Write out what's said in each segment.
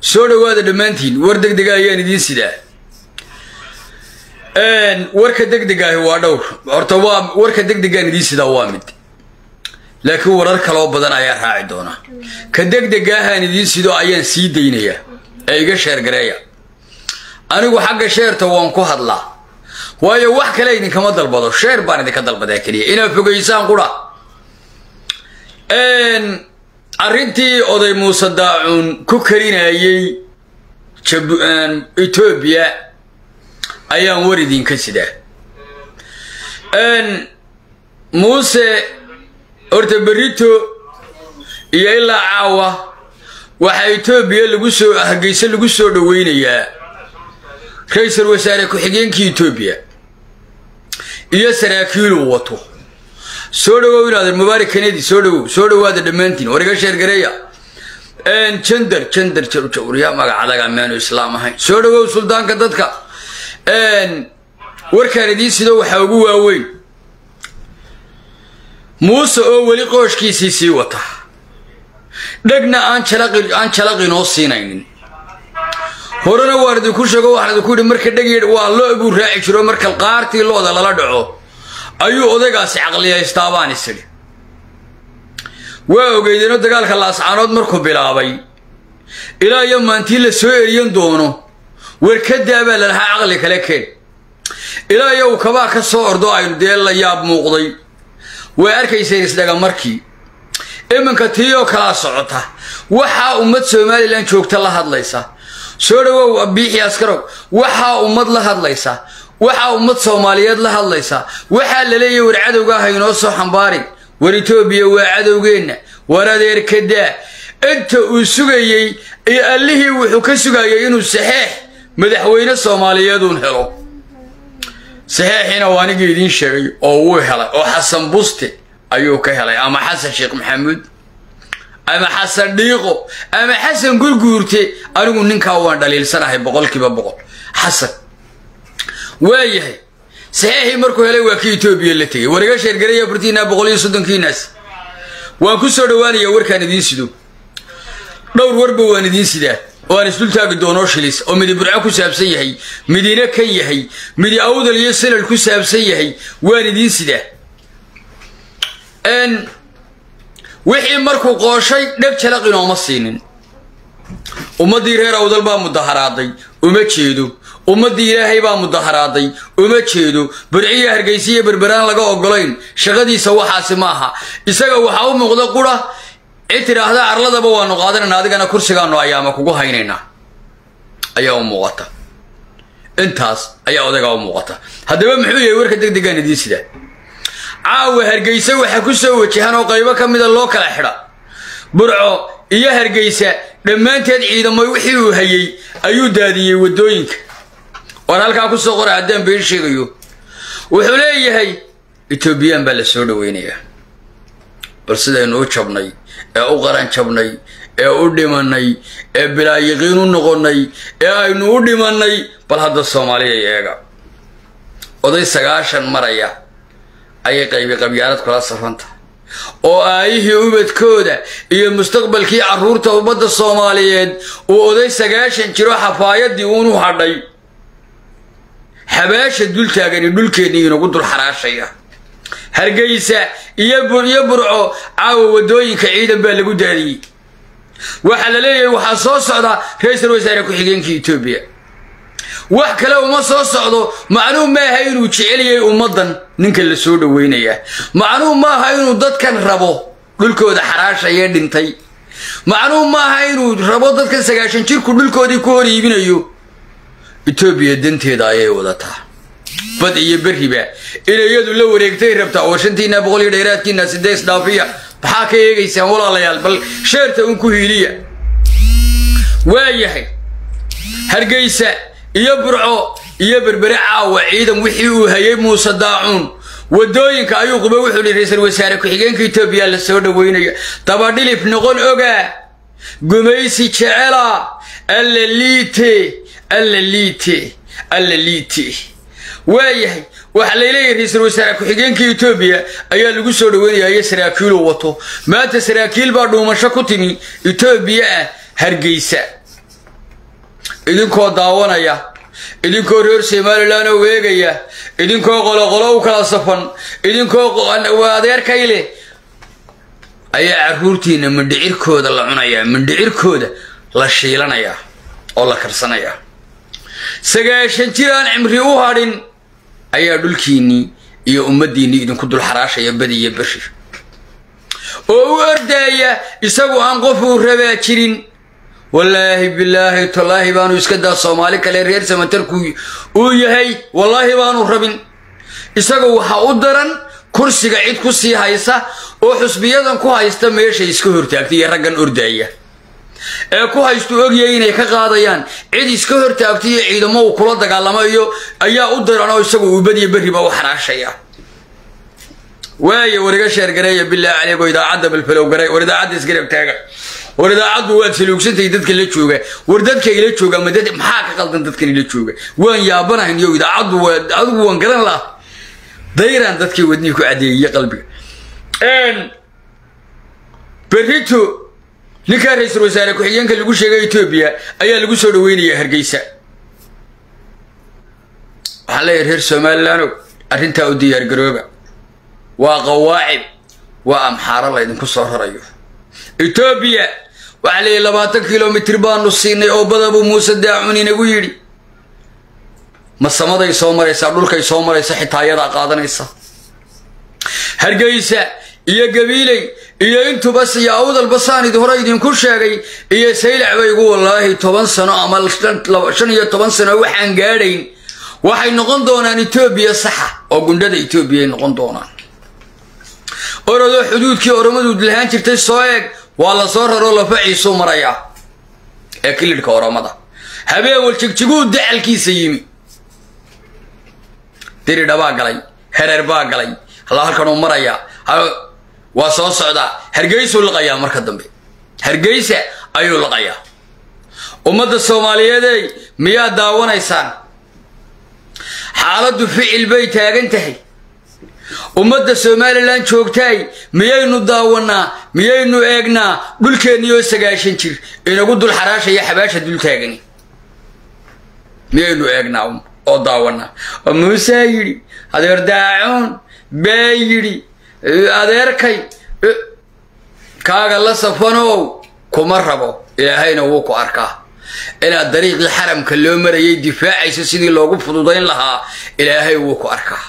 soo dhowaada dhammaantiin war degdega ayaan idiin sidaa warka degdegaahi waa dhowr horta waa warka degdegaan idiin sidaa waa mid laakiin warar kaloo badan ayaa raaci doona ka degdegaahaan idiin sido ayaan sii daynayaa ee iga sheergareeya anigu xagga sheerta waan ku hadlaa waayo wax kale idinkama dalbado sheer baan idinka dalbadaa keliya inaad fogaysaan qura arrintii oday muuse daacuun ku karinayey etoobiya ayaan war idinka sidaa muuse horta berito iyo ilaa caawa waxaa etoobiya lagu soo hargeyse lagu soo dhoweynayaa ra-iisul wasaare ku-xigeenkii etoobiya iyo saraakiiluu wato soo dhawow inaad mubaarak kanedi soo dhawow soo dhawaada dhammaantiin war iga sheergareeya jandar jandar jawriya magacadaga meanu islaam ahayn soo dhawow suldaanka dadka warkaan idiin sido waxaa ugu waaweyn muuse oo weli qooshkiisii sii wata dhegna aan aan jalaqinoo siinaynin horena waan idinku sheego waxaan idinku yidhi marka dheg waa lo buu raaci jiro marka qaartii looda lala dhaco ayuu odaygaasi caqliyaystaa baan isidhi waa ogeydeenoo dagaalka laascaanood markuu bilaabay ilaa iyo maantii la soo eriyan doono warkadaa baa lalahaa caqli kale keen ilaa iyo uu kabaa ka soo ordo aynu dee la yaab muuqday way arkayseen isdhaga markii iminka tii oo kalaa socota waxaa ummad somalilan joogta la hadlaysa soo dhawow biixi askarow waxaa ummad la hadlaysa waxaa ummad soomaaliyeed la hadlaysa waxaa la leeyahy war cadowga ah inoo soo xambaarin war etoobiya waa cadowgeenna war adeerkadaa inta uu sugayey iyo allihii wuxuu ka sugayay inuu saxeex madaxweyne soomaaliyeeduun helo saxeexiina waa anigii idiin sheegay oo wuu helay oo xasan buste ayuu ka helay ama xasan sheekh maxamuud ama xasan dhiiqo ama xasan gurguurte anigu ninkaa waan dhaliilsanahay boqolkiiba boqol xasan waa yahay saxeexii markuu helay waa kii etoobiya la tegay war iga sheergaraya bartiinaa boqol iyo soddonkiinaas waan ku soo dhowaanaya warkaan idiin sido dhowr warba waan idiin sidaa oo aan isdultaagi doonoo shilis oo midi burco ku saabsan yahay midina kan yahay midi awdal iyo sanal ku saabsan yahay waan idiin sidaa wixii markuu qooshay dheg jalaq inooma siinin ummaddii reer awdal baa mudaharaaday uma jeedo ummaddii ilaahay baa mudaharaaday uma jeedo burciya hargaysiya berberaan laga ogolayn shaqadiisa waxaasi ma aha isaga waxaa u muuqda qura cid tidhaahda arladaba waanu qaadanayna adigana kursigaanu ayaama kugu haynaynaa ayaa u muuqata intaas ayaa odagaa u muuqata haddaba muxuu yahay warka degdegaan idiin sidaa caawa hargeysa waxa ku soo wajahan oo qaybo ka mida loo kala xidha burco iyo hargeysa dhammaanteed ciidamo wixii uu hayey ayuu daadiyey waddooyinka war halkaa ku soo qora haddaan been sheegayo wuxuu leeyahay etoobiyaan baa la soo dhoweynayaa bal sidaynu u jabnay ee u qaran jabnay ee u dhimannay ee bilaayiqiin u noqonnay ee aynu u dhimannay bal hadda soomaaliya eega oday sagaashan maraya ayay qaybi qabyaalad kula safanta oo aayihii ubadkooda iyo mustaqbalkii carruurta ummadda soomaaliyeed uu oday sagaashan jiro xafaayadii uunu hadhay xabaasha dultaagani dhulkeennii inagu dul xaraashaya hargeysa iyo iyo burco caawa waddooyinka ciidan baa lagu daadiyey waxaa la leeyahay waxaa soo socda ra-iisul wasaare ku-xigeenkii etoobiya wax kale uma soo socdo macnuu maaha inuu jeceliyay ummaddan ninka la soo dhoweynayaa macnuu maaha inuu dadkan rabo dhulkooda xaraashayee dhintay macnuu maaha inuu rabo dadkan sagaashan jirku dhulkoodii ku hor iibinayo etoobiya danteeda ayay wadataa bad iyo berriba inay iyadu la wareegtay rabtaa oo shantiina boqol iyo dheeraadkiina sidees dhaafiya maxaa ka eegaysaan walaalayaal bal sheerta un ku hiiliya waayahay hargeysa iyo burco iyo berbere caawa ciidan wixii uu hayay muuse daacuun waddooyinka ayuu quba wuxuu yihi ra-iisul wasaare ku-xigeenka etoobiya la soo dhoweynaya dabadhilif noqon ogaa gumaysi jecela alla liite alla liite alla liite waayahay waxaa layleeyahay ra-iisul wasaare ku-xigeenka etoobiya ayaa lagu soo dhoweynayaa iyo saraakiiluu wato maanta saraakiil baa dhuumasho ku timi etoobiya ah hargeysa idinkoo daawanaya idinkoo reer somalilan oo weegaya idinkoo qoloqolo u kala safan idinkoo adeerkay leh ayaa caruurtiina mindhicirkooda la cunayaa mindhicirkooda la shiilanayaa oo la karsanayaa sagaashan jir aan cimri u hadhin ayaa dhulkiinnii iyo ummaddiinnii idinku dul xaraashaya badi iyo beri oo u ordaaya isagu aan qof uu rabaa jirin wallaahi bilaahi tallaahi baanu iska daa soomaali kale reer samatarku uu yahay wallaahi baanu rabin isaga waxaa u daran kursiga cid ku sii haysa oo xusbiyadan ku haysta meeshay iska hortaagtay iyo raggan ordaaya ee ku haystu ogyahay inay ka qaadayaan cid iska hortaagtay iyo ciidamo uu kula dagaalamayo ayaa u daran oo isagu uu badiyo berriba u xaraashaya waaye war iga sheergareeya bilaa caleygo idaacadda balfalow garay war idaacadda isgarab taaga war idaacaddu waad saluugsantahay dadka la jooga war dadka ila jooga ma dad maxaa ka qaldan dadkan ila jooga waan yaabanahayn yo idaacaddu waa adigu waan garan laha dayraan dadkii wadnihii ku cadeeyey qalbiga berrito ninkaa ra-iisul wasaare ku-xigeenka lagu sheegay etoobiya ayaa lagu soo dhaweynayaa hargeysa waxaan leeyahay reer somalilaano arrintaa u diyaargarooba waa qawaacib waa amxaaro laydinku soo rarayo etoobiya waxaa leeyahy labaatan kilomitr baanu siinay oo badabuu muuse daacun inagu yidhi ma samaday soo maraysaa dhulkay soo maraysa xitaa ayadaa qaadanaysa hargeysa iyo gabiiley iyo intuba siyo awdalba saan idi hore idinku sheegay iyo saylac baygu wallaahi toban sano ama shan iyo toban sano waxaan gaadhayn waxay noqon doonaan etoobiya saxa oo gundhada etoobiya ay noqon doonaan orodoo xuduudkii oromaduud lahaan jirtay soo eeg waa la soo raroo lafaciisuu marayaa ee kilidhka oromada habeen waljigjiguu dacalkiisa yimi diridha baa galay hereer baa galay halla halkanuu marayaa waa soo socdaa hargeysuu laqayaa marka dambe hargeysa ayuu laqayaa ummadda soomaaliyeedey miyaad daawanaysaan xaaladdu ficil bay taagan tahay ummadda somalilan joogtaay miyaynu daawannaa miyaynu eegnaa dhulkeenniyoo sagaashan jir inagu dul xaraashaya xabaasha dul taagani miyaynu eegnaa oo daawannaa oo muusaa yidhi adeer daacuun baa yidhi adeerkay kaaga la safanow kuma rabo ilaahayna wuu ku arkaa inaad dariiqii xaramka loo marayay difaacaysa sidii loogu fududayn lahaa ilaahay wuu ku arkaa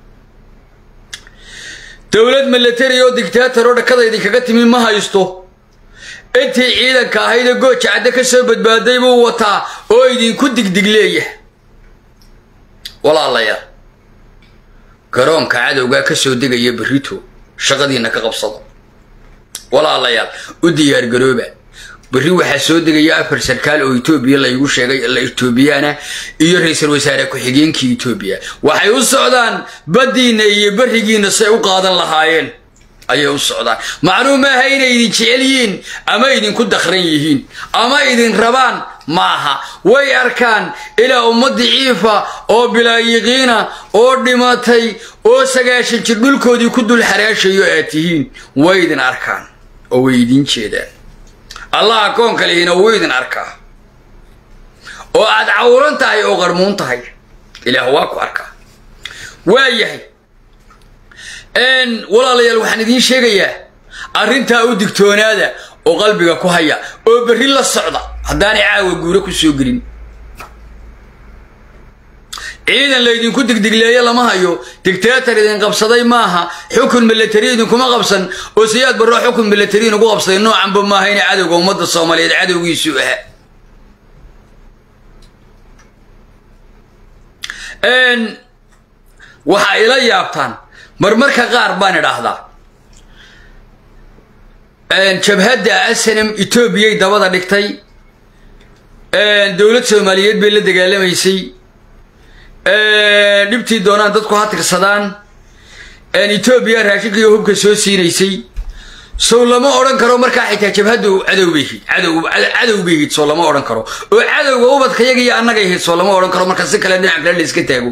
dowlad milatari oo dictaator oo dhakada idinkaga timi ma haysto intii ciidanka ahaydee gooja cadde ka soo badbaaday buu wataa oo idinku digdig leeyahay walaalayaal garoonka cadowgaa ka soo degaya berrito shaqadiina ka qabsada walaalayaal u diyaargarooba berri waxaa soo degaya afar sarkaal oo etoobiya laygu sheegay etoobiyaana iyo ra-iisul wasaare ku-xigeenkii etoobiya waxay u socdaan baddiinna iyo berrigiinna say u qaadan lahaayeen ayay u socdaan macnuu maaha inay idin jecel yihiin ama idinku dakran yihiin ama idin rabaan maaha way arkaan ilaa ummadii ciifa oo bilaayiqiina oo dhimatay oo sagaashan jir dhulkoodii ku dul xaraashayo aad tihiin way idin arkaan oo way idin jeedaan allah akoonka lihina wuu idin arkaa oo aad cawuran tahay oo qarmuun tahay ilaah waa ku arkaa waa yahay walaalayaal waxaan idiin sheegayaa arrintaa u digtoonaada oo qalbiga ku haya oo berri la socda haddaanay caawa guuro ku soo gelin ciidan laydinku digdigleeye lama hayo dictator idin qabsaday maaha xukun milatari idinkuma qabsan oo siyaad barro xukun milatari inugu qabsaday noocanba maaha ina cadowga ummadda soomaaliyeed cadowgiisu ahaa waxaa ila yaabtaan marmarka qaar baan idhaahdaa jabhadda asanam etoobiyay dabada dhigtay dowlad soomaaliyeed bay la dagaalamaysay dhibtii doonaan dadku ha tirsadaan etoobiya raashinka iyo hubka soo siinaysay sow lama odhan karo markaa xitaa jabhaddu cadow bay hid cadow bay hid soo lama odhan karo oo cadowga ubadkayaga iyo annagay hid soo lama odhan karo marka si kale dhinac kale la iska taago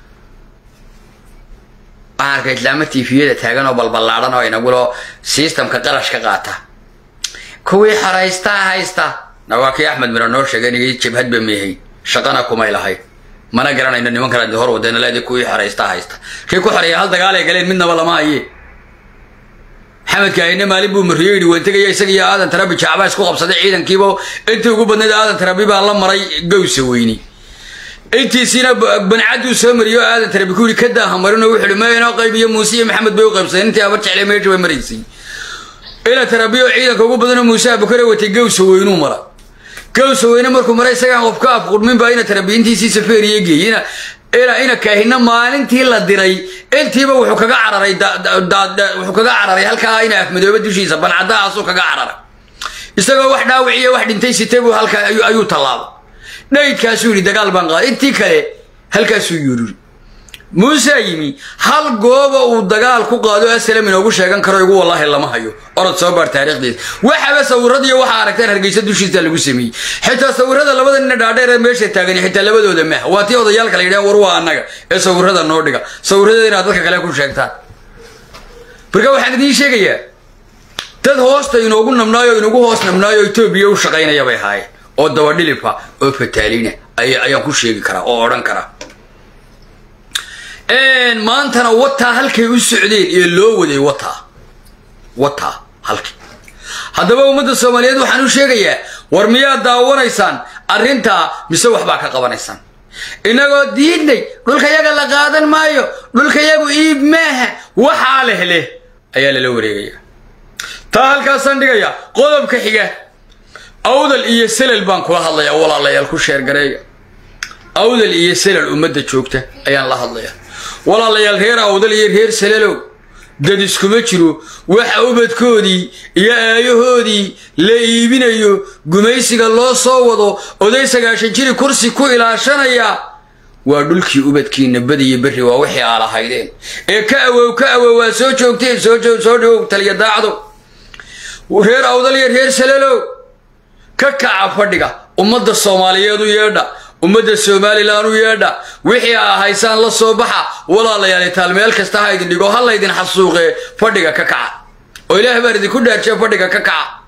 waxaan arka islaama tifiyada taagan oo balballaadhan oo inagulo sistamka qarashka qaata kuwii xoraystaa haysta na waa kii axmed miro noo sheegay inay jabhadba meehay shaqana kumay lahayn mana garanayno nimankan hor wadeen leedi kuwii xoraysta haysta kii ku xoreeya hal dagaal ay galeen midnaba lama haye maxamedka ayne maalin buu mariyo yidhi waan tegaya isaga iyo aadan tarabi jacbaa isku qabsaday ciidankiiba intii ugu badnayd aadan tarabi baa la maray gowsa weyni intiisiina bancaduu soo mariyo aadan tarabi ku yidhi ka daaha marino wuxuu ihi maynoo qaybiyo muuse iyo maxamed bay u qaybsadeen intii abar jeclay meesha bay maraysay ina tarabiyo ciidanka ugu badano muuse abukare watay gowsa weynuu mara gowsa weyne markuu maray isagaan qof ka afqurmin baa ina tarabiintiisii safeeriye geeyey ina ina kaahina maalintii la diray intiiba wuxuu kaga cararay wuxuu kaga cararay halkaa ina afmadooba dushiisa bancadahaasuu kaga cararay isagoo wax dhaawiciyo wax dhintay sitay buu halkaa ayuu tallaabay dhaydkaasuu yidhi dagaal baan qaaday intii kale halkaasuu yururi muusaa yimi hal gooba uu dagaal ku qaado asalam inoogu sheegan karo igu wallaahi lama hayo orod soo baar taariikhdeeda waxaba sawiradiiyo waxaa aragteen hargeysa dushiisa lagu sameeyey xitaa sawirada labada nina dhaadheer ee meesha taagan xitaa labadooda mah waa tii odayaalka la yidhahan war waa annaga ee sawirada noo dhiga sawiradeeda inaad dadka kale ku sheegtaan marka waxaan idiin sheegayaa dad hoosta inoogu nabnaayo inagu hoos nabnaayo etoobiya u shaqaynaya bay ahaayeen oo dabadhilifa oo fataalina ayaan ku sheegi karaa oo odhan karaa maantana wataa halkay u socdeen ee loo waday wataa wataa halkii haddaba ummadda soomaaliyeed waxaan u sheegayaa war miyaad daawanaysaan arrintaa mise waxbaa ka qabanaysaan innagoo diidnay dhulkayaga la qaadan maayo dhulkayagu iib maaha waxaa leh leh ayaa lala wareegaya taa halkaasaan dhigaya qodobka xiga awdal iyo selal baan kula hadlayaa walaalayaal ku sheergareeya awdal iyo selal ummadda joogta ayaan la hadlayaa walaalayaal reer awdal iyo reer salelow dad iskuma jiro waxa ubadkoodii iyo aayahoodii la iibinayo gumaysiga loo soo wado oday sagaashan jiri kursi ku ilaashanaya waa dhulkii ubadkiina badiyo berri waa wixii aa lahaydeen ee ka awow ka awow waa soo joogteen soo dhawow taliya daacdo reer awdal iyo reer salelow ka kaca fadhiga ummadda soomaaliyeed u yeedha ummadda somalilan u yeedha wixii aa haysaan la soo baxa walaalayaal taal meel kasta ha idin dhigo ha laydin xasuuqee fadhiga ka kaca oo ilaah baan idinku dhaarjee fadhiga ka kaca